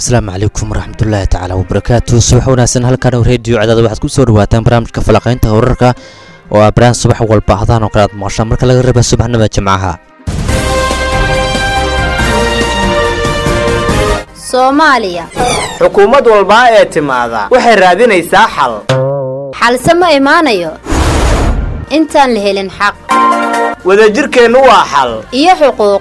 asalaamu calaykum waraxmatullaahi tacaala wabarakaatu subax wanaagsan halkan oo reediyo cadaada waxaad ku soo dhawaataan barnaamijka falaqaynta wararka oo ah baraan subax walba hadaan oo kale aad maqashaan marka laga reeba subaxnimada jimcaha soomaaliya xukuumad walbaa ee timaada waxay raadinaysaa xal xalse ma imaanayo intaan la helin xaq wadajirkeennu waa xal iyo xuquuq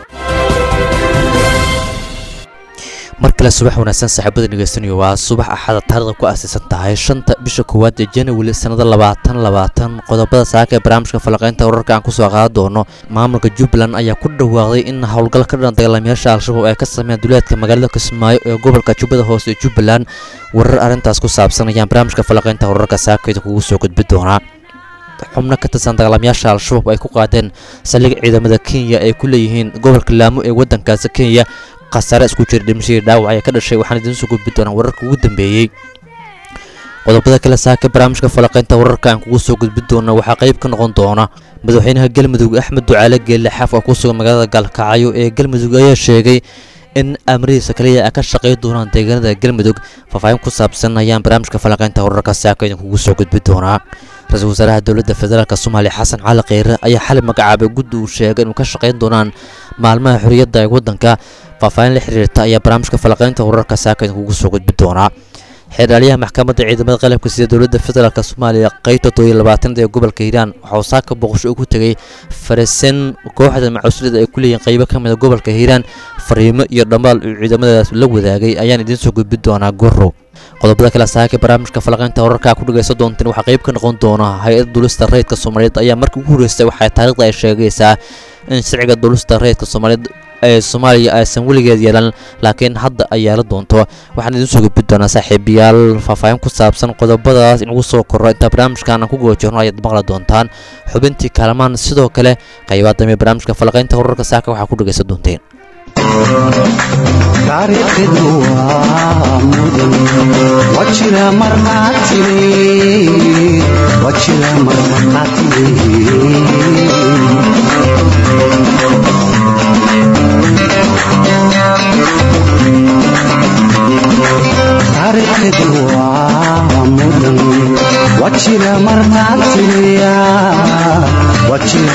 mar kale subax wanaagsan saaxiibada dhegeystanayo waa subax axada taarikhda ku aasaysan tahay shanta bisha koowaad ee january sannada labaatan labaatan qodobada saaka ee barnaamijka falaqaynta wararka aan kusoo qaadan doono maamulka jubbaland ayaa ku dhawaaqday in howlgal ka dhan dagaalamayaasha al-shabaab ay ka sameeyaan duleedka magaalada kismaayo ee gobolka jubbada hoose ee jubbaland warar arrintaas ku saabsan ayaan barnaamijka falaqaynta wararka saakayda kugu soo gudbi doonaa xubno ka tirsan dagaalamayaasha al-shabaab ay ku qaadeen saldhig ciidamada kenya ay ku leeyihiin gobolka laamo ee waddankaasi kenya khasaare isku jira dhimashadii dhaawac ayaa ka dhashay waxaan idiin soo gudbi doonaa wararka ugu dambeeyey qodobada kale saaka barnaamijka falaqaynta wararka aan kugu soo gudbi doona waxaa qayb ka noqon doona madaxweynaha galmudug axmed ducaale geelle xaaf oo ku sugan magaalada gaalkacyo ee galmudug ayaa sheegay in amrihiisa kaliya ay ka shaqay doonaan deegaanada galmudug faahfaahin ku saabsan ayaan barnaamijka falaqaynta wararka saaka idin kugu soo gudbi doonaa ra-iisul wasaaraha dowladda federaalk soomaaliya xasan cali kheyre ayaa xalay magacaabay guddi uu sheegay inuu ka shaqayn doonaan maalmaha xorriyadda ee waddanka faahfaahin la xiriirta ayaa barnaamijka falaqaynta wararka saaka idin kugu soo gudbi doonaa xeerdhaaliyaha maxkamadda ciidamada qalabka sida dowladda federaalk soomaaliya qaybta tooyo labaatanaad ee gobolka hiiraan waxauu saaka boqosho ugu tegay faresen kooxda macuslida ay ku leeyihiin qaybo ka mida gobolka hiiraan fariimo iyo dhammaal uu ciidamadaas la wadaagay ayaan idiin soo gudbi doonaa gorow qodobada kale saaka barnaamijka falaqaynta wararka ku dhagaysan doonteen waxaa qayb ka noqon doona hay-adda dulista rayidka soomaaliyeed ayaa markii ugu horreysay waxay taariikhda ay sheegaysaa in sharciga dulista rayidka soomaaliyeed ee soomaaliya aysan weligeed yeelan laakiin hadda ay yeela doonto waxaan idiin soo gudbi doonaa saaxiibayaal faahfaahin ku saabsan qodobadaas inugu soo korro intaa barnaamijkan aan ku goojirno ayaad maqli doontaan xubintii kaalmaan sidoo kale qaybaha dambe barnaamijka falaqaynta wararka saaka waxaa ku dhagaysan doonteen taariikhdu waa mudan wajira markhaatire wajira markhaatire waa mudan wajira markhaatiriya wajira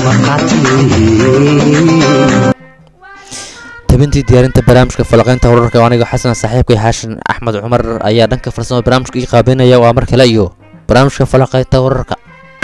markhaatire tabintii diyaarinta barnaamijka falaqaynta wararka oo aniga xasan saaxiibkay xaashin axmed cumar ayaa dhanka farsamada barnaamijka ii qaabeynaya waa mar kale iyo barnaamijka falaqaynta wararka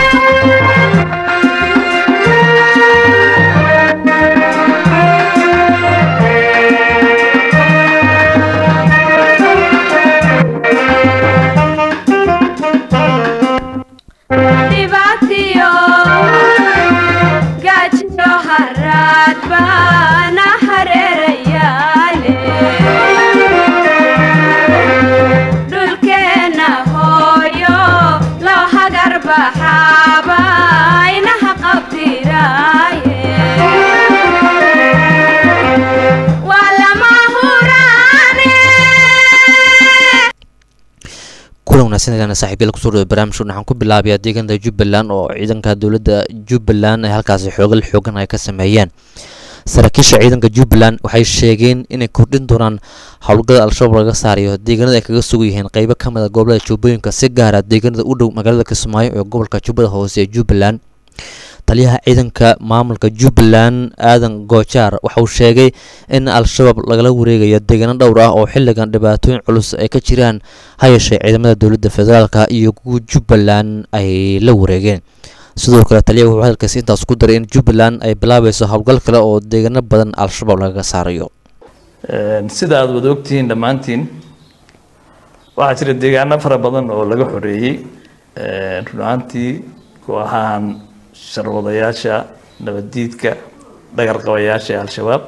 kulan wanaagsan saaxiibyada kusoo dhawa barnaamijka waxaan ku bilaabayaa deegaanada jubbaland oo ciidanka dowladda jubbaland ay halkaasi xoogal xoogan ay ka sameeyeen saraakiisha ciidanka jubbaland waxay sheegeen inay kordhin doonaan howlgada al-shabaab laga saarayo deegaanada ay kaga sugan yihiin qaybo ka mid a gobolada jubbooyinka si gaara deegaanada u dhow magaalada kismaayo ee gobolka jubbada hoose ee jubbaland taliyaha ciidanka maamulka jubbaland aadan goojaar waxauu sheegay in al-shabaab lagala wareegayo deegaano dhowr ah oo xilligan dhibaatooyin culus ay ka jiraan ha yeeshee ciidamada dowladda federaalka iyo kuwa jubbaland ay la wareegeen sidoo kale taliyaha wuxuu hadalkaasi intaas ku daray in jubbaland ay bilaabayso howlgal kale oo deegaano badan al-shabaab lagaga saarayo sida aada wada ogtihiin dhammaantiin waxaa jira deegaano fara badan oo laga xoreeyey run ahaantii kooxahan sharwadayaasha nabaddiidka dhagarqabayaasha ee al-shabaab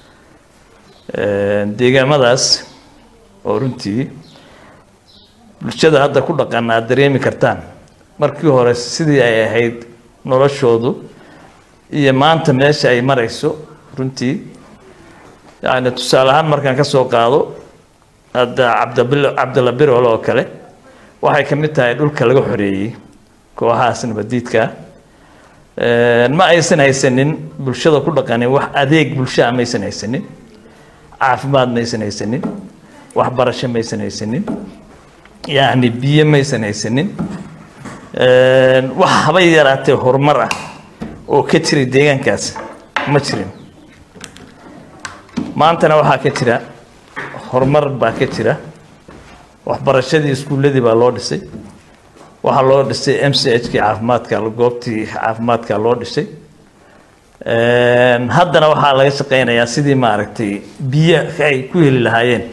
deegaamadaas oo runtii bulshada hadda ku dhaqan aad dareemi kartaan markii hore sidii ay ahayd noloshoodu iyo maanta meesha ay marayso runtii yacni tusaale ahaan markaan ka soo qaado hadda cabdabil cabdalla birol oo kale waxay ka mid tahay dhulka laga xoreeyey kooxahaas nabadiidka ma aysan haysanin bulshada ku dhaqanin wax adeeg bulshaa maysan haysanin caafimaad maysan haysanin waxbarasho maysan haysanin yacni biyo maysan haysanin wax habay yaraatee horumar ah oo ka jiray deegaankaas ma jirin maantana waxaa ka jira horumar baa ka jira waxbarashadii iskuulladii baa loo dhisay waxaa loo dhisay m c h kii caafimaadka goobtii caafimaadka loo dhisay haddana waxaa laga shaqeynayaa sidii maaragtay biyo ay ku heli lahaayeen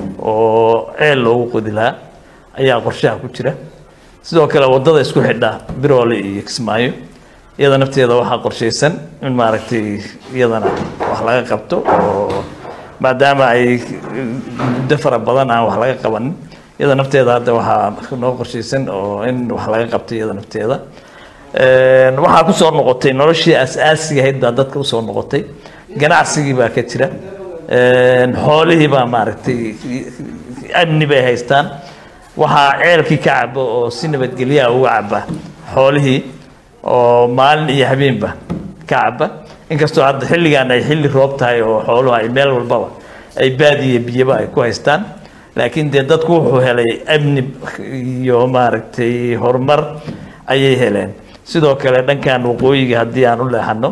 oo ceel loogu qodi lahaa ayaa qorshaha ku jira sidoo kale waddada isku xidha biroole iyo kismaayo iyada nafteeda waxaa qorshaysan in maaragtay iyadana wax laga qabto oo maadaama ay muddo fara badan aan wax laga qabanin iyada nafteeda hadda waxaa noo qorshaysan oo in wax laga qabto iyada nafteeda waxaa kusoo noqotay noloshii as-aasiga ahayd baa dadka usoo noqotay ganacsigii baa ka jira xoolihii baa maaragtay amni bay haystaan waxaa ceelkii ka caba oo si nabadgelyaha uga caba xoolihii oo maalin iyo habeenba ka caba inkastoo hadda xilligan ay xilli roob tahay oo xooluhu ay meel walbaba ay baadiya biyaba ay ku haystaan laakiin dee dadku wuxuu helay amni iyo maaragtay horumar ayay heleen sidoo kale dhankan waqooyiga haddii aan u leexano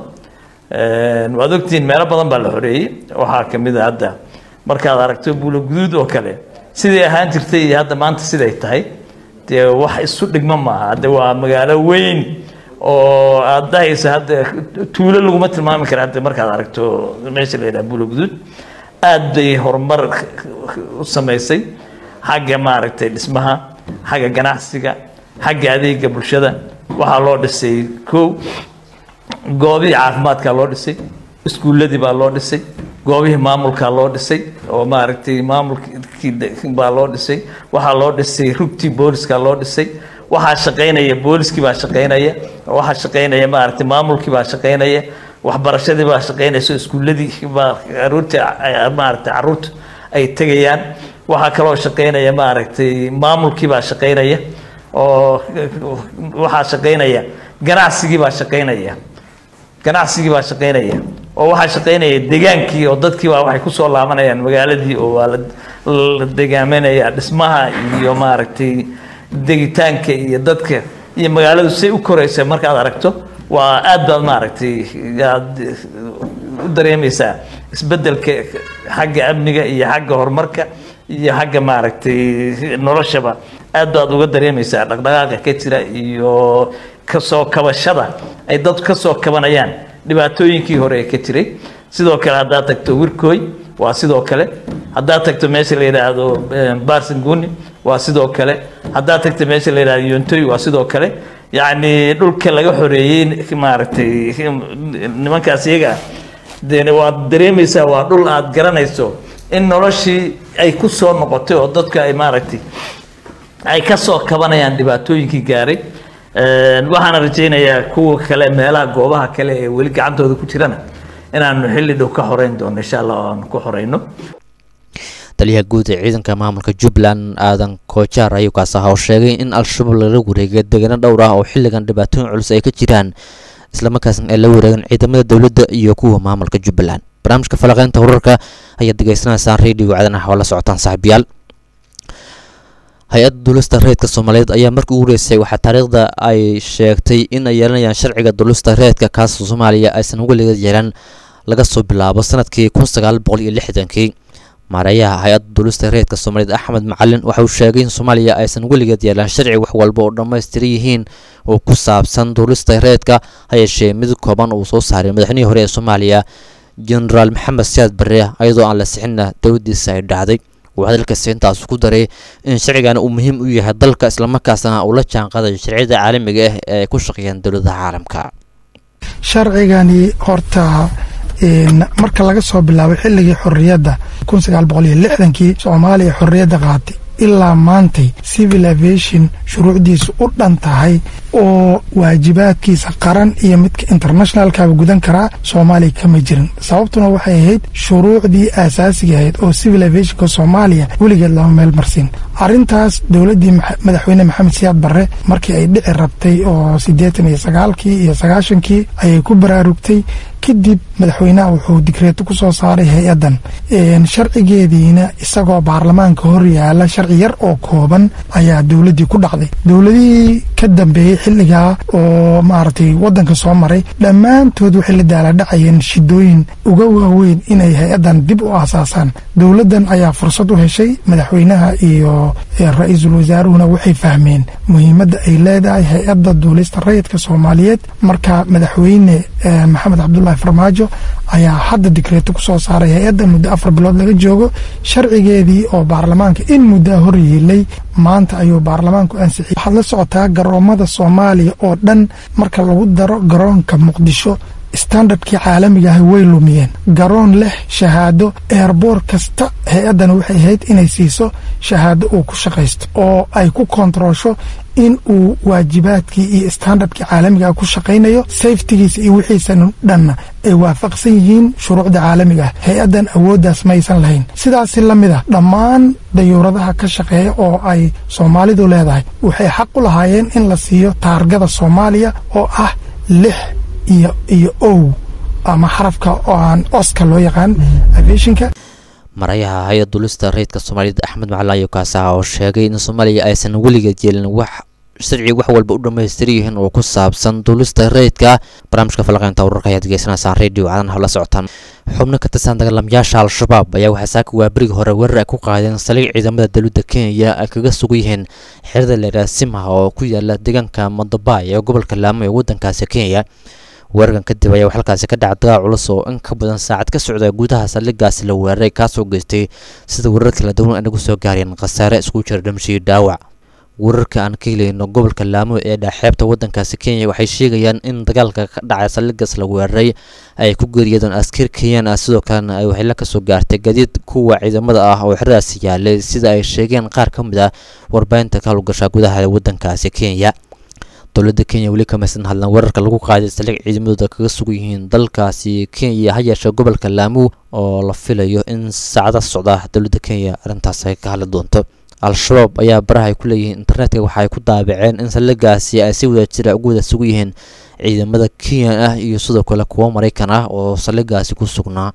waad ogtihiin meelo badan baa la xoreeyey waxaa kamid a hadda markaad aragto buulo guduud oo kale siday ahaan jirtay iyo hadda maanta siday tahay dee wax isu dhigma maaha hadde waa magaalo weyn oo aad dahaysa hadda tuulo laguma tilmaami kara hadda markaad aragto meesha la yidhaha buulo guduud aad bay horumar u samaysay xagga maaragtay dhismaha xagga ganacsiga xagga adeega bulshada waxaa loo dhisay kow goobihii caafimaadkaa loo dhisay iskuulladii baa loo dhisay goobihii maamulkaa loo dhisay oo maaragtay maamulkii baa loo dhisay waxaa loo dhisay rugtii booliska loo dhisay waxaa shaqaynaya booliskii baa shaqaynaya waxaa shaqaynaya maaragtay maamulkii baa shaqaynaya waxbarashadii baa shaqaynaysa iskuulladii baa caruurta maaragtay caruurta ay tegayaan waxaa kaloo shaqaynaya maaragtay maamulkii baa shaqaynaya oo waxaa shaqaynaya ganacsigii baa shaqaynaya ganacsigii baa shaqaynaya oo waxaa shaqaynaya degaankii oo dadkii baa waxay kusoo laabanayaan magaaladii oo waa la degaamanaya dhismaha iyo maaragtay degitaanka iyo dadka iyo magaaladu say u koraysa markaad aragto waa aad baad maaragtay aad u dareemaysaa isbedelka xagga amniga iyo xagga horumarka iyo xagga maaragtay noloshaba aad baad uga dareemaysaa dhaqdhaqaaqa ka jira iyo kasoo kabashada ay dad kasoo kabanayaan dhibaatooyinkii hore ee ka jiray sidoo kale haddaad tagto wirkooy waa sidoo kale haddaad tagto meesha la yidhaahdo barsanguni waa sidoo kale haddaad tagto meesha la yidhahdo yontoy waa sidoo kale yacni dhulka laga xoreeyey maaragtay nimankaas iyaga de waad dareemaysaa waa dhul aad garanayso in noloshii ay ku soo noqotay oo dadka ay maaragtay ay kasoo kabanayaan dhibaatooyinkii gaaray waxaana rajaynayaa kuwa kale meelaha goobaha kale ee weli gacantooda ku jirana inaanu xilli dhow ka xoreyn doono insha allah oo aanu ku xoreyno taliyaha guud ee ciidanka maamulka jubbaland aadan koojaar ayuu kaas ahaa oo sheegay in al-shabaab lala wareegay deegaano dhowr ah oo xilligan dhibaatooyin culus ay ka jiraan islamarkaasna ay la wareegeen ciidamada dowladda iyo kuwa maamulka jubbaland barnaamijka falaqeynta wararka ayaad degeysanaysaan radio cadanaha oo la socotaan saaxiibayaal hay-adda duulista reedka soomaaliyeed ayaa markii ugu horeysay waxaa taariikhda ay sheegtay in ay yeelanayaan sharciga duulista reedka kaasoo soomaaliya aysan weligeed yeelan laga soo bilaabo sanadkii kun sagaal boqol iyo lixdankii maareeyaha hay-adda duulista reedka soomaaliyeed axmed macalin waxa uu sheegay in soomaaliya aysan weligeed yeelan sharci wax walba oo dhammaystiran yihiin oo ku saabsan duulista reedka ha yeeshee mid kooban uu soo saaray madaxnihii hore ee soomaaliya genaraal maxamed siyaad barre iyadoo aan la sixinna dowladdiisa ay dhacday uu hadalkaasi intaas ku daray in sharcigan uu muhiim u yahay dalka islamarkaasna uu la jaanqaadayo sharciyada caalamiga ah ee ay ku shaqeeyaan dowladaha caalamka sharcigani horta marka laga soo bilaabo xilligii xorriyadda kun sagaal boqol iyo lixdankii soomaaliya xorriyadda qaatay ilaa maantay civil aviation shuruucdiisu u dhan tahay oo waajibaadkiisa qaran iyo midka internationalkaba gudan karaa soomaaliya kama jirin sababtuna waxay ahayd shuruucdii aasaasiga ahayd oo civil aviationka soomaaliya weligeed lama meel marsin arrintaas dowladdii madaxweyne maxamed siyaad barre markii ay dhici rabtay oo siddeetan iyo sagaalkii iyo sagaashankii ayay ku baraarugtay kadib madaxweynaha wuxuu digreeto ku soo saaray hay-addan sharcigeediina isagoo baarlamaanka hor yaala sharci yar oo kooban ayaa dowladdii ku dhacday dowladihii ka dambeeyey xilligaa oo maaragtay waddanka soo maray dhammaantood waxay la daaladhacayeen shidooyin uga waaweyn inay hay-addan dib u aasaasaan dowladdan ayaa fursad u heshay madaxweynaha iyo ra-iisul wasaaruhuna waxay fahmeen muhiimadda ay leedahay hay-adda duulista rayidka soomaaliyeed marka madaxweyne maxamed cabdulaahi farmaajo ayaa hadda digreeto ku soo saaray hay-adda muddo afar bilood laga joogo sharcigeedii oo baarlamaanka in muddaa hor yeelay maanta ayuu baarlamaanku ansixiyey waxaad la socotaa garoomada soomaaliya oo dhan marka lagu daro garoonka muqdisho standardkii caalamiga ah way lumiyeen garoon leh shahaado eerboor kasta hay-addan waxay ahayd inay siiso shahaado uu ku shaqaysto oo ay ku kontaroosho in uu waajibaadkii iyo standardkii caalamiga ah ku shaqaynayo safetigiisa iyo wixiisan dhanna ay waafaqsan yihiin shuruucda caalamiga ah hay-addan awooddaas maysan lahayn sidaasi la mid ah dhammaan dayuuradaha ka shaqeeya oo ay soomaalidu leedahay waxay xaq u lahaayeen in la siiyo taargada soomaaliya oo ah lix iyo iyo ow ama xarafka oo aan oska loo yaqaan aviationka marayaha hay-ad dulista rayidka soomaaliyed axmed macalaayo kaasaha oo sheegay in soomaaliya aysan weligeed yeelin wax sharci wax walba u dhammaystir yihiin oo ku saabsan duulista rayidka barnaamijka falaqeynta wararka ayaad degeysanaysaan radio cadan hala socotaan xubno ka tirsan dagaalamayaasha al-shabaab ayaa waxaa saaka waaberigii hore weerar ay ku qaadeen saliig ciidamada dowladda kenya ay kaga sugan yihiin xerada leeraa simha oo ku yaala deegaanka madabay ee gobolka laamo ee waddankaasi kenya weerarkan kadib ayaa halkaasi ka dhaca dagaal culus oo in ka badan saacad ka socda gudaha saldhigaasi la weeraray kaasoo geystay sida weerar kala duwan ay nagu soo gaareen khasaare isku jira dhimashii dhaawac weerarka aan ka helayno gobolka laamo ee dhaaxeebta waddankaasi kenya waxay sheegayaan in dagaalka ka dhacay saldhigaas la weeraray ay ku geeriyadeen askar kenyan ah sidoo kalena ay waxla kasoo gaartay gadiid kuwa ciidamada ah oo xeradaasi yaalay sida ay sheegeen qaar ka mid ah warbaahinta ka howlgasha gudaha waddankaasi kenya dowladda kenya weli kamaysan hadlan weerarka lagu qaaday saldhig ciidamadooda kaga sugan yihiin dalkaasi kenya ha yeeshee gobolka laamu oo la filayo in saacada socda dowladda kenya arrintaas ay ka hadli doonto al-shabaab ayaa baraha ay ku leeyihiin internetka waxa ay ku daabaceen in saldhigaasi ay si wada jira ugu wada sugan yihiin ciidamada kenya ah iyo sidoo kale kuwo maraykan ah oo saldhigaasi ku sugnaa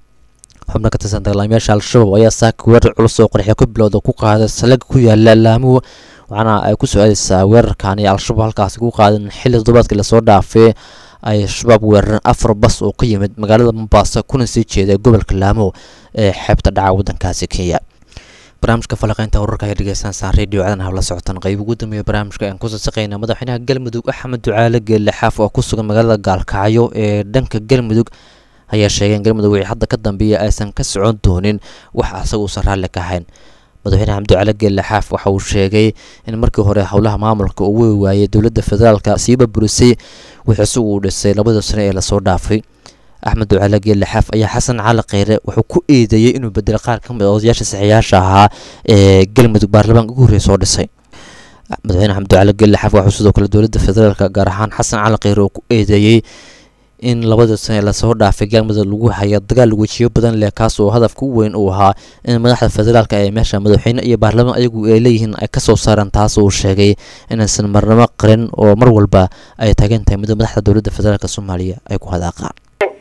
xubno ka tirsan dagaalamayaasha al-shabaab ayaa saaka weerar culus oo qorxyo ku bilowda ku qaaday saldhiga ku yaala laamu waxaana ay ku soo aadaysaa weerarkani al-shabaab halkaasi ku qaadan xilli toddobaadkii lasoo dhaafay ay shabaab weerareen afar bas oo ka yimid magaalada mombasa kuna sii jeeday gobolka laamo ee xeebta dhaca waddankaasi kenya barnaamijka falaqeynta wararka ay dhegeysansaan radio cadan habla socotaan qayb ugu dambeeya barnaamijka aan kusoo saqeyna madaxweynaha galmudug axmed ducaale geelle xaaf oo ku sugan magaalada gaalkacyo ee dhanka galmudug ayaa sheegay in galmudug wixii hadda ka dambeeya aysan ka socon doonin wax asaga uusan raalli ka ahayn madaxweyne xamdi cali geelle xaaf waxa uu sheegay in markii hore howlaha maamulka uu wey waayey dowladda federaalka siiba burisay wixii isagu uu dhisay labada sano ee lasoo dhaafay axmed ducaale geelle xaaf ayaa xasan cali kheyre wuxuu ku eedeeyey inuu bedelay qaar ka mid a odayaasha saxiyaasha ahaa ee galmudug baarlamaanka ugu horreya soo dhisay madaxweyne xamdi ducaale geelle xaaf waxuu sidoo kale dowladda federaalka gaar ahaan xasan cali kheyre uu ku eedeeyey in labada sane lasoo dhaafay galmudug lagu haya dagaal wejiyo badan leh kaas oo hadafka u weyn uu ahaa in madaxda federaalka ee meesha madaxweyne iyo baarlamaan ayagu ay leeyihiin ay kasoo saareen taas uu sheegay inaysan marnamo qarin oo mar walba ay taagan tahay muddo madaxda dowladda federaalk soomaaliya ay ku hadaaqaan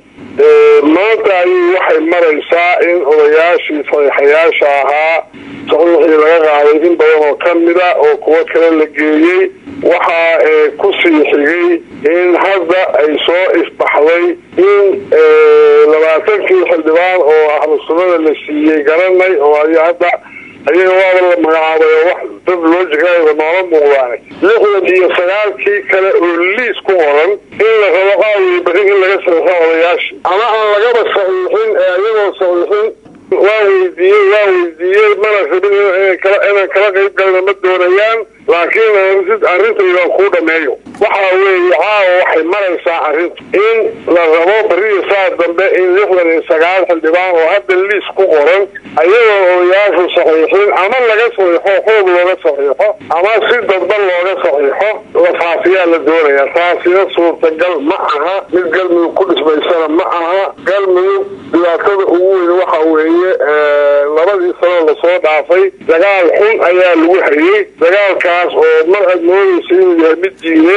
maanta ayay waxay maraysaa in odayaashii saxiixayaasha ahaa saxiixii laga qaaday in badan oo ka mida oo kuwo kale la geeyey waxaa ku sii xigay in hadda ay soo isbaxday in labaatankii xildhibaan oo ahlu sunnada la siiyey garanay oo ay hadda ayaga waaba la magacaabay oo wax dad loo jegaayoba noola muuqdaanay lixdan iyo sagaalkii kale oo liis ku qoran in la rabo qaawii bari in laga saxiixo odayaasha ama aan lagaba saxiixin ee ayagoo saxiixin waa weydiiyey waa weydiiyey mana rabin inaan kala qayb galna ma doonayaan laakiin arrintaydan kuu dhameeyo waxa weeye caawa waxay maraysaa arrintu in la rabo beriya saa dambe in lixdan iyo sagaal xildhibaan oo hadda liis ku qoran ayagoo odayaashu saxiixin ama laga saxiixo xoog looga saxiixo ama si dadban looga saxiixo lafaafiyaa la doonaya taasina suurtagal ma aha mid galmudug ku dhismaysana ma aha galmudug dhibaatada ugu weyn waxa weeye labadii sano lasoo dhaafay dagaal xun ayaa lagu hayay dagaalkaas oo mar aad moodaysa inuu yahay mid diineed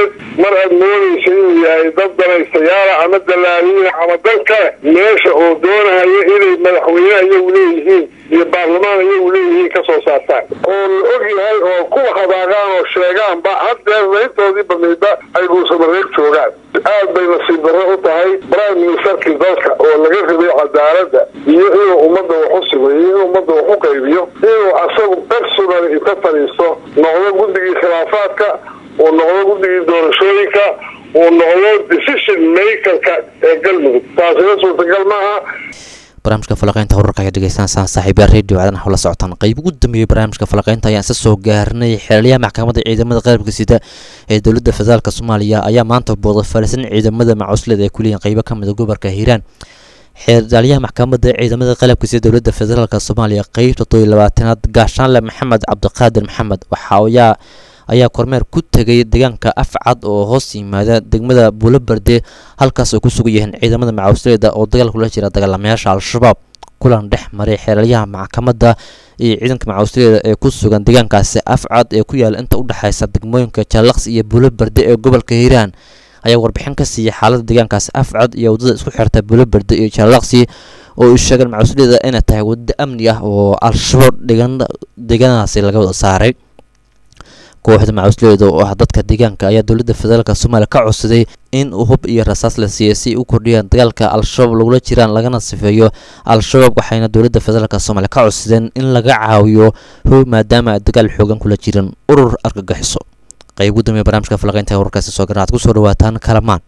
awgeed mar aad moodaysa inuu yahay dad danaystayaala ama dalaaliina ama dan kale meesha oo doonahaya inay madaxweyne iyagu leeyihiin iyo baarlamaan iyagu leeyihiin ka soo saartaan oo la og yahay oo kuwa hadaaqaan oo sheegaanba haddeerna intoodii badnaydba ay dhuusamareeb joogaan aad bay nasiib darro u tahay prime ministerkii dalka oo laga rabay cadaaladda iyo inuu ummadda wax u simayo inuu ummadda wax u qaybiyo inuu asagu personal inta fadhiisto noqdo guddigii khilaafaadka uu noqdo guddigii doorashooyinka uu noqdo decision makerka ee galmudug taasina suurtagal maaha barnaamijka falaqeynta wararka ayaa dhegeysanaysaan saaxiibyaal radio caadan hawla socotaan qayb ugu dambeeyey barnaamijka falaqeynta ayaan isa soo gaarnay xeelyaha maxkamadda ciidamada qalabka sida ee dowladda federaalk soomaaliya ayaa maanta booday fariisan ciidamada macusled ee kuleeyihin qaybo ka mid a gobolka hiiraan xeerdaalyaha maxkamadda ciidamada qalabka sida dowladda federaalk soomaaliya qeybta todoiy labaatanaad gaashaanle maxamed cabdiqaadir maxamed waxa ayaa ayaa kormeer ku tegay deegaanka afcad oo hoos yimaada degmada buulobarde halkaas oo ku sugan yihiin ciidamada macawsleeda oo dagaal kula jira dagaalamayaasha al-shabaab kulan dhex maray xeelyaha maxkamadda iyo ciidanka macawsleeda ee ku sugan deegaankaasi afcad ee ku yaala inta udhexaysa degmooyinka jaalaqs iyo buulobarde ee gobolka hiiraan ayaa warbixin ka siiyay xaalada deegaankaasi afcad iyo waddada isku xirta buulobarde iyo jaalaqsi oo ay sheegeen macawsleeda inay tahay waddo amni ah oo al-shabaab deegaanadaasi laga wada saaray kooxda macawisleeda oo ah dadka deegaanka ayaa dowladda federaalk soomaaliya ka codsaday in hub iyo rasaas la siiyay si ay u kordhiyaan dagaalka al-shabaab lagula jiraan lagana sifeeyo al-shabaab waxayna dowladda federaalk soomaaliya ka codsadeen in laga caawiyo hub maadaama ay dagaal xoogan kula jiraan urur argagixiso qayb ugu dambeya barnaamijka falaqeynta wararkaasi soo garan aad ku soo dhawaataan kalamaan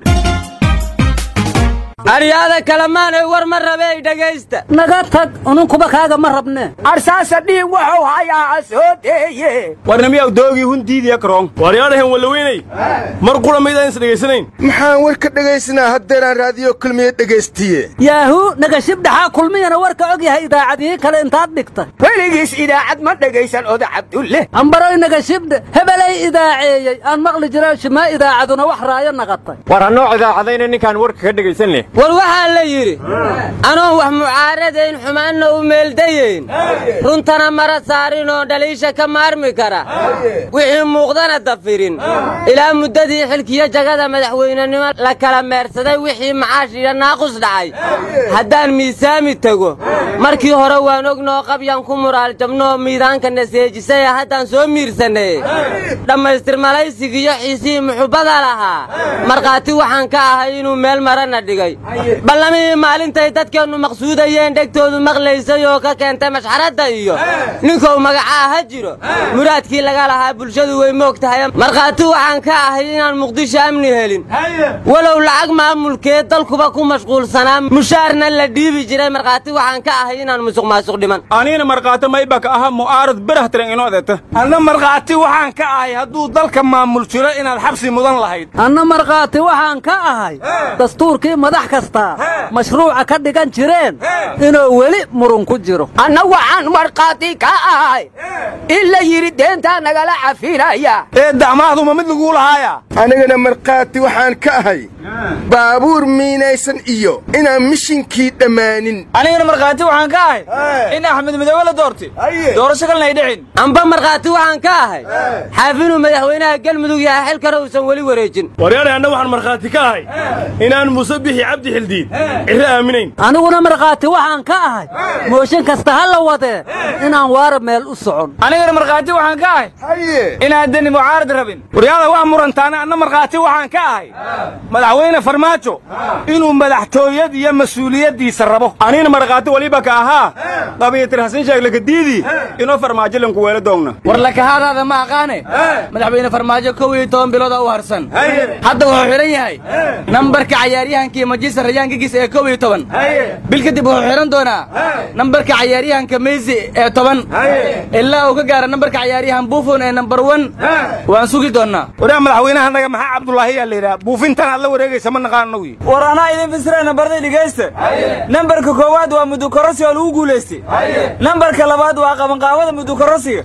aryaada kalamaanay war ma rabey dhegaysta naga tag ununkuba kaaga ma rabne arsaasa dhiig wuxuu hayaa asoodeeye warnamiyaw doogii hundiidiya karoon waaryaadhahan wallaweynay mar qura maydaan is dhegaysanayn maxaan war ka dhegaysanaa haddeeraan raadiyo kulmiye dhegaystiye yaahu nagashibdhaxaa kulmiyana warka og yahay idaacadihii kale intaad dhigta weligiis idaacad ma dhegaysan oda cabdulle ambaroy nagashibdhe hebelay idaaceeyey aan maqli jira shimaa idaacaduna wax raayo naqatay war hanoo idaacadayna ninkaan warka ka dhegaysan leh war waxaa la yidhi anoon wax mucaaradayn xumaanna u meeldayeyn runtana mara saarin oo dhaliisha ka maarmi kara wixii muuqdana dafirin ilaa muddadii xilkiyo jagada madaxweynenimo la kala meersaday wixii macaash iyo naaqus dhacay haddaan miisaami tego markii hore waan ognoo qabyaan ku muraal jabnoo miidaanka naseejisay haddaan soo miirsanay dhammaystir malaysigiyo xiisihii muxubbada lahaa markhaati waxaan ka ahay inuu meel marana dhigay ballamihii maalintay dadkeennu maqsuudayeen dhegtoodu maqlaysay oo ka keentay mashxaradda iyo ninkou magacaa ha jiro muraadkii laga lahaa bulshadu way moog tahay markhaati waxaan ka ahay inaan muqdisho amni helin walow lacag maamulkeed dalkuba ku mashquulsanaa mushaarna la dhiibi jiray markhaati waxaan ka ahay inaan musuq maasuq dhiman aniina markhaati maybaka aha mu'aarad berah tiran inoo eeta anna markhaati waxaan ka ahay hadduu dalka maamul jiro inaad xabsi mudan lahayd anna markhaati waxaan ka ahay dastuurkii madax kasta mashruuca ka dhigan jireen inuu weli murun ku jiro anna waxaan markhaati ka ahay in la yidhi deentaa nagala cafinaya ee dacmahduma mid laguu lahaaya anigana markhaati waxaan ka ahay baabuur miinaysan iyo inaan mishinkii dhammaanin anigana markhaati waxaan ka ahay in axmed midoobe la doortay doorasho kalena ay dhicin amba markhaati waxaan ka ahay xaafinuu madaxweynaha galmudug yahay xilkana uusan weli wareejin waryaadhay anna waxaan markhaati ka ahay inaan muuse bixi cabdi xildiid cirre aaminayn aniguna markhaati waxaan ka ahay mooshin kasta ha la wadee inaan waara meel u socon anigana markhaati waxaan ka ahay inaan deni mucaarad rabin waryaada wax murantaana anna markhaati waxaan ka ahay madaxweyne farmaajo inuu madaxtooyad iyo mas-uuliyaddiisa rabo anina markhaati waliba ka ahaa qabiyatir hasan sheeg lakadiidii inoo farmaajo lanku weelo doogna war lakahaadaada ma aqaane madaxweyne farmaajo kow iyo toban bilooda u harsan hadda wuxuu xidhan yahay nambarka cayaaryahankii majisar rayaankigiisa ee kow iyo toban bil kadib wuxuu xidhan doonaa nambarka cayaaryahanka meysi ee toban ilaa uu ka gaara nambarka cayaaryahan buufon ee nambar wan waan sugi doonnaa waraa madaxweynaha naga maxaa cabdulaahi yaa la yidhaha buufintan aad la wareegaysa ma naqaan anagu war anaa idin fasira nambarday dhegaysta nambarka koowaad waa mudukorasi oo lagu guulaystay nambarka labaad waa qabanqaabada mudukorasiga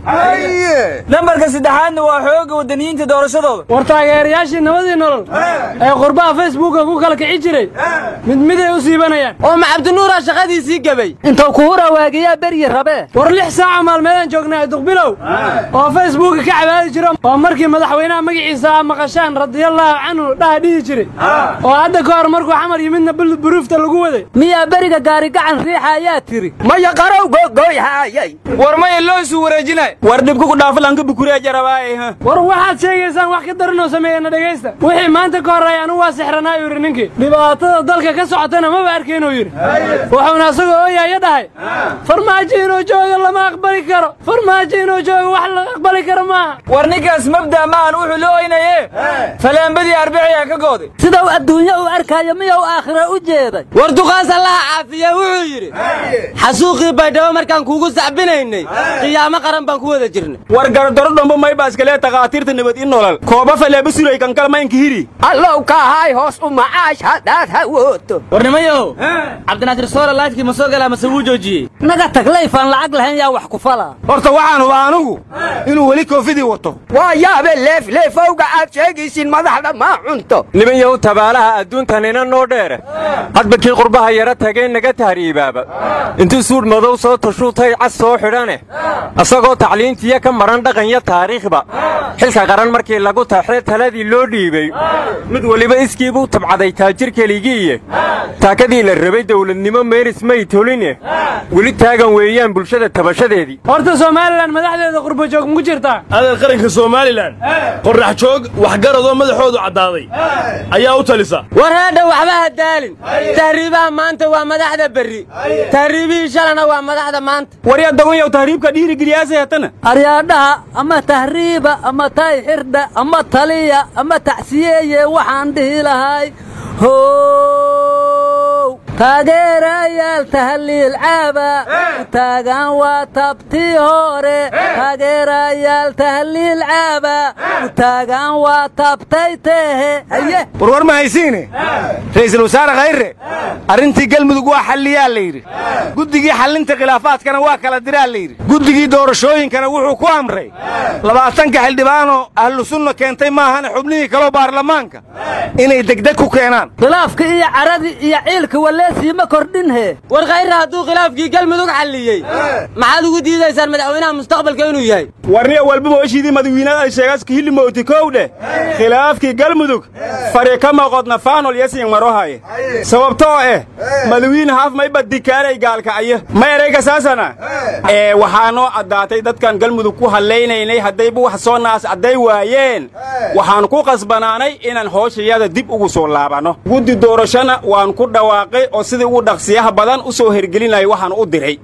nambarka saddexaadna waa xooga wadaniyiinta doorashadooda war taageerayaashii nabadii nolol ee qurbaha facebooka ku kala kici jiray mid miday u siibanayaan oo ma cabdinuuraa shaqadiisii gebay intuu kugu rawaagiyaa beryi rabee war lix saaca maalmeedaan joognaa duqbilow oo facebooka ka cabaadi jiro oo markii madaxweynaha magaciisa aa maqashaan radiyallaahu canhu dhaha dhihi jiray oo hadda ka hor markuu xamar yimidna buruufta lagu waday miyaa beriga gaari gacan riixa ayaa tiri maya qarow gogoyhaayay war maya loo isu wareejinay war dhibku ku dhaafalanka bukuriya jarabaaye war waxaad sheegaysaan wax ka daranoo sameeyana dhegaysta wixii maanta ka horreeya anu waa sixranaa yidhi ninkii dhibaatada dalka ka socotana maba arkaynuu yidhi wuxuuna asagoo ooyaaya dhahay farmaajo inuu joogo lama aqbali karo farmaajo inuu joogo wax la aqbali karo maaha war ninkaas mabda maahan wuxuu la oynaye falaambadii arbiciyaa ka gooday sidau adduunyo u arkaayo miyuu aakhira u jeeday war duqaas allaha caafiya wuxuu yidhi xasuuqii baydhabo markaan kuugu sacbinaynay qiyaamo qaran baan ku wada jirnay war gardaro dhambo may baaskalee takhaatiirta nabad in nolol kooba faleeba suray kankal maynka hiri allow kahay hoos u macaash haddaad hawooto war nimayow cabdinaasir soora laydkii ma soo galaa mase wuu joojiyey naga tag layfaan lacag lahayn yaa wax ku fala horta waxaan hubaa anugu inuu weli koofidii wato waa yaabe leefleefowga aad sheegaysiin madaxda maa cunto niman yahu tabaalaha adduuntanina noo dheere hadba kii qurbaha yara tagee naga tahriibaaba intuu suudh madow soo tashuutay cas soo xidhane asagoo tacliintiya ka maran dhaqanya taariikhba xilka qaran markii lagu taxee taladii loo dhiibay mid weliba iskii buu tabcaday taajir keligiiye taakadii la rabay dawladnimo meeris may toline weli taagan weeyaan bulshada tabashadeedii horta somalilan madaxdeeda qurba joog muku jirtaa adeer qaranka somalilan qorrax joog waxgaradoo madaxoodu caddaaday ayaa u talisa war heedha waxba ha daalin tahriibaha maanta waa madaxda berri tahriibihii shalana waa madaxda maanta waryaa dagonyow tahriibka dhiirigeliyaasay hatana aryaadhaha ama tahriiba ama tay xirdha ama taliya ama tacsiyeeye waxaan dhihi lahay how taageerayaal tahliil caaba u taagan waa tabtii hore taageerayaal tahliil caaba u taagan waa tabtay tehe haye warwar ma haysiine ra'iisul wasaare khayre arrintii galmudug waa xalliyaa la yidhi guddigii xallinta khilaafaadkana waa kala diraa la yidhi guddigii doorashooyinkana wuxuu ku amray labaatanka xildhibaanoo ahlu sunna keentay maahane xubnihii kaloo baarlamaanka inay degdeg ku keenaan khilaafka iyo caradii iyo ciilka waleesiima kordhinhe war khayre hadduu khilaafkii galmudug xalliyey maxaad ugu diidaysaan madaxweynaha mustaqbalka inuu yahay warniya walbaba heshiidii madawiinada ay sheegaska hilimooti kow dheh khilaafkii galmudug fari ka maqodna faanol yasiin marohaye sababtoo eh madawiine haaf mayba dikaalay gaalkacyo ma erayga saasana ee waxaa noo caddaatay dadkan galmudug ku hallaynaynay haddayba wax soo naas cadday waayeen waxaan ku qasbanaanay inaan hooshayada dib ugu soo laabanno guddi doorashana waan ku dhawaaqay oo sidii ugu dhaqsiyaha badan u soo hergelinaya waxaan u diray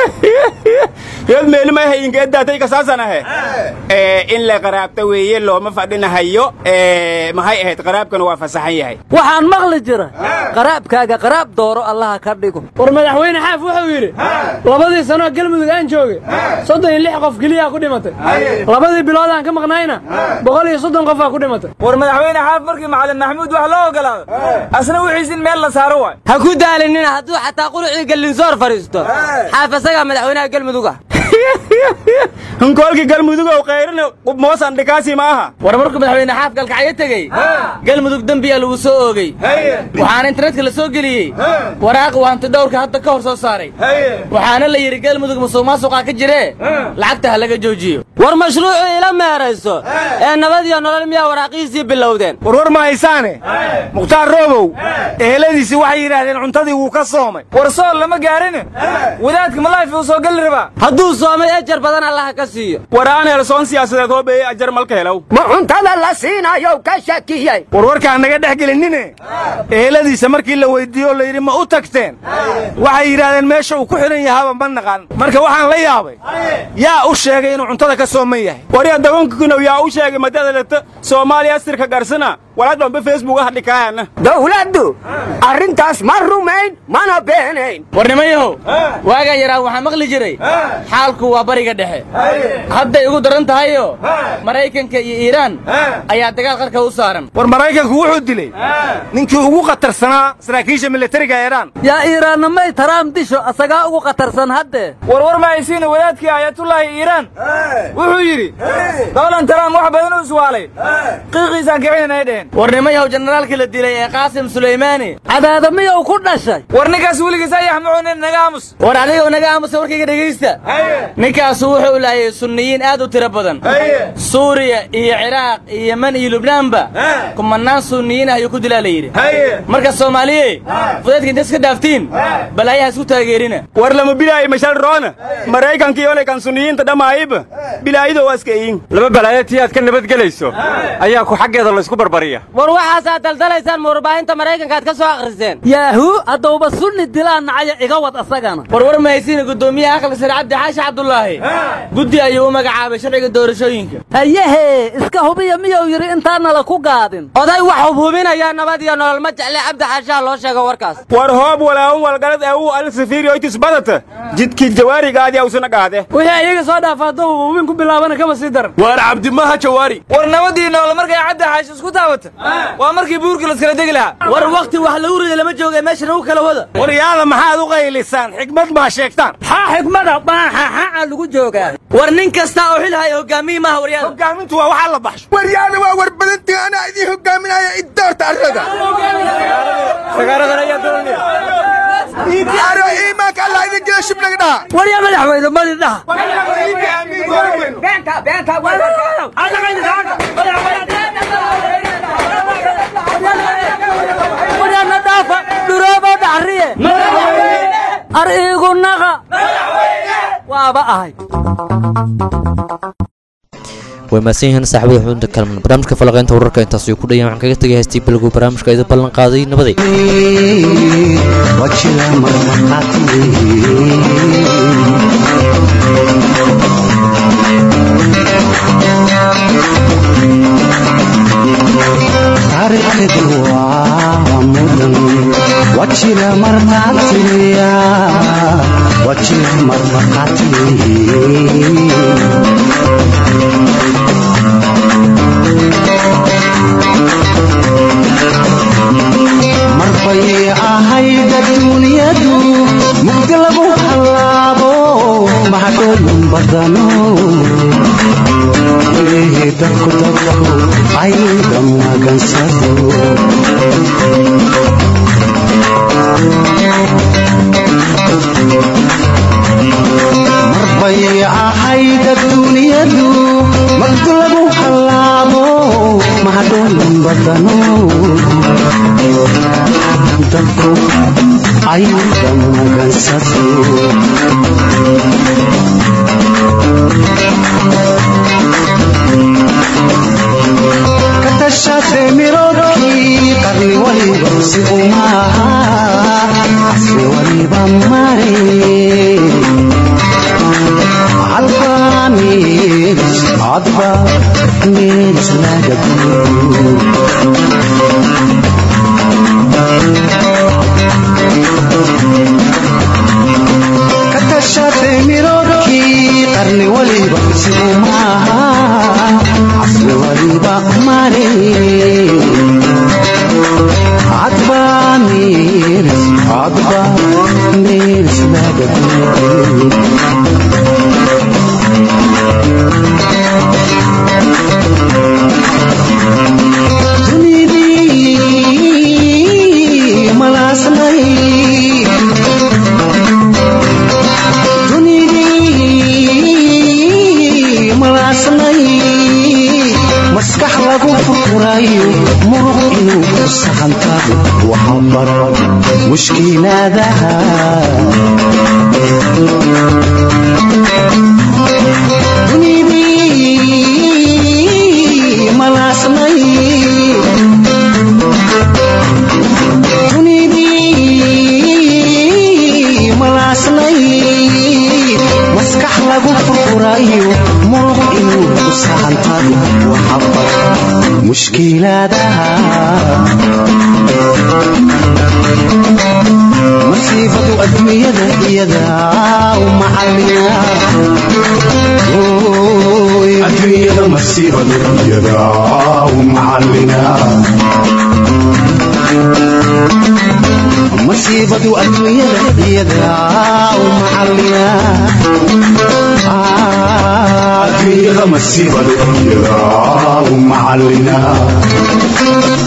reed meelimay hayinka eddaatay kasaasanahe ee in la qaraabta weeye looma fadhinahayo ee maxay ahayd qaraabkana waa fasaxan yahay waxaan maqli jira qaraabkaaga qaraab dooro allaha ka dhigo war madaxweyne xaaf wuxuu yidhi labadii sanoo galmudug aan joogay soddon iyo lix qof keliyaa ku dhimatay labadii bilood aan ka maqnayna boqol iyo soddon qofaa ku dhimatay war madaxweyne xaaf markii macalin maxamuud wax loo ogolaado asna wixiis in meel la saaro waay ha ku daalinina hadduu xataa qulucii gallinsoor fadhiisto xaaf asagaa madaxweynaha galmudug ah hunkoolkii galmudugow kayrina qubmoosan dhikaasi ma aha war markuu madaxweyne xaaf galkacyo tegey galmudug dembiyaa lagu soo oogay waxaana internetka la soo geliyey waraaq uu hanti dhowrka hadda ka hor soo saaray waxaana la yidhi galmudug musuq maasuqaa ka jiree lacagta ha laga joojiyo war mashruucii ila meerayso ee nabad iyo nolol miyaa waraaqihiisii bilowdeen warwar ma haysaane mukhtaar roobow eheladiisii waxay yidhaahdeen cuntadii wuu ka soomay war sool lama gaarin wadaadka malayfi uu soo geli rabaa hadduu soomay ejar badan allaha ka siiyo waraan helsoon siyaasadeed hoobeeye ajar malka helow ma cuntada la siinayo ka shakiyey warwarkaan naga dhex gelinine eheladiisa markii la weyddiiyo la yidhi ma u tagteen waxay yidhaahdeen meesha uu ku xidhan yahaaba ma naqan marka waxaan la yaabay yaa u sheegay inuu cuntada ka sooman yahay warya dagonkukinow yaa u sheegay madadaleta soomaaliya astirka garsana walaad dhambe facebook ah dhikaayana dawladdu arrintaas ma rumayn mana beenayn war nimayahow waagaa yaraa waxaa maqli jiray xaalku waa bariga dhexe hadday ugu daran tahayo maraykanka iyo iiraan ayaa dagaal qarka u saaran war maraykanku wuxuu dilay ninkii ugu khatarsanaa saraakiisha militariga iiraan yaa iiraanna may taraam disho asagaa ugu khatarsan haddee war war ma haysiina wadaadkii aayatullaahi iiraan wuxuu yidhi donald trump wax badan u iswaalay qiiqiisaan kicinanay dhehen war nimayaw generaalka la dilay ee qaasim sulaymaani cadaada miyuu ku dhashay war ninkaas weligiis ayax macunin naga aamus war adigoo naga aamusa warkayga dhegaysta ninkaasu wuxuu laayay sunniyiin aad u tiro badan suuriya iyo ciraaq iyo yeman iyo lubnaanba kumanaan sunniyiin ah ayuu ku dilaa la yidhi marka soomaaliye fudeedka inta iska dhaaftiin balaayaha isku taageerina war lama bilaayo mashal roona maraykankii ole kan suniyiinta dhamaayiba bilaayida waa iska iin laba balaayo tii aad ka nabadgelayso ayaa ku xaggeeda laysku barbariya war waxaasaad daldalaysaan murbaahinta maraykanka aad ka soo akhriseen yaahuu haddauba sunni dilaa nacaya iga wad asagana warwar mahaysiina guddoomiyaha aqli sare cabdi xaashi cabdulaahi guddi ayuu u magacaabay sharciga doorashooyinka hayehe iska hubiya miyuu yidhi intaanala ku gaadin oday wax hubhubinaya nabad iyo nolol ma jecle cabdi xaashaha loo sheego warkaas war hoob walaawun walgalad ee uu alsafiiri oytis badata jidkii jawaarigaadii awsuna qaade wixii ayaga soo dhaafa hadduu hubin ku bilaabana kama sii daran waar cabdimaha jawaari war nabadii nool markay cabdi xaashi isku taabata waa markii buurkii laskala degi lahaa war wakti wax lagu rida lama jooga meeshan ugu kala wada war yaada maxaad u qaylisaan xikmad maa sheegtaan xaa xikmada baaxaxaa lagu joogaa war nin kasta oo xil haya hogaamiye maaha waryaada hogaamintu waa waxaa la baxsho waryaada waa warbadantii anaa idiin hogaaminaya idoorta arrada aro iimaanka allah idin jira shibnaga dhaha waryaa madaxweyne madi dhaha waryaana dhaafa dhuroobo dhaxriye ar iigu naqa waaba ahay way mahadsan yihiin saaxiibada xudunta kalman barnaamijka falaqaynta wararka intaas ayuu ku dhayan waxaan kaga tegay haystii bilowgu barnaamijka idin ballan qaaday nabaday wajila marmarqaati taariikhdu waa mudan wajila marqaatiya wajila marmarqaati marbay ahayd adduunyadu mugdi lagu hallaabo mahadhooyin badano ilaahay dadku dadku ayda magansado marbay ahayd adduunyadu mugdi lagu hallaabo mahadhooyin badano dadku ayda magansado ka tashate mirodkii qarni waliba si umaaha casri waliba mare hadba miris hadba miris laga ka tashate mirodkii qarni waliba si umaaha casri waliba mare hadba miris hadba miris laga dunidii malaasnay dunidii malaasnay maskax lagu furfurayo muruq inuu ku saxantado waxa baran mushkilaadaha dunidii malaasnay dunidii malaasnay maskax lagu furfurayo muruq inuu ku saxantado waxa baran mushkilaadaha masiibadu adduunyada iyada u macalina adduunyada masiibadu iyada u macalina masiibadu adduunyada iyada u macalina adduunyada adduunyada masiibada iyadaa u macallina